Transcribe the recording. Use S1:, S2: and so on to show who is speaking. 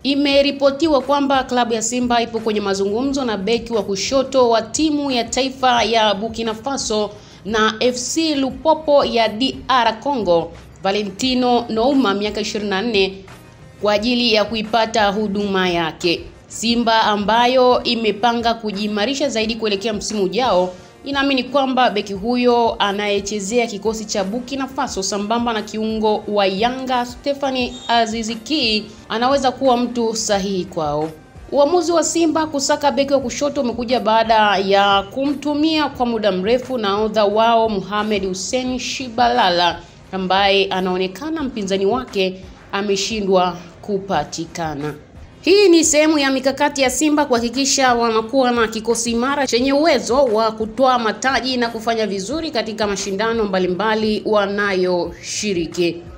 S1: Imeripotiwa kwamba klabu ya Simba ipo kwenye mazungumzo na beki wa kushoto wa timu ya taifa ya Burkina Faso na FC Lupopo ya DR Congo, Valentino Nouma miaka 24 kwa ajili ya kuipata huduma yake. Simba ambayo imepanga kujiimarisha zaidi kuelekea msimu ujao inaamini kwamba beki huyo anayechezea kikosi cha Burkina Faso sambamba na kiungo wa Yanga Stephanie Aziziki anaweza kuwa mtu sahihi kwao. Uamuzi wa Simba kusaka beki wa kushoto umekuja baada ya kumtumia kwa muda mrefu nahodha wao Mohamed Hussein Shibalala ambaye anaonekana mpinzani wake ameshindwa kupatikana. Hii ni sehemu ya mikakati ya Simba kuhakikisha wanakuwa na kikosi imara chenye uwezo wa kutoa mataji na kufanya vizuri katika mashindano mbalimbali wanayoshiriki.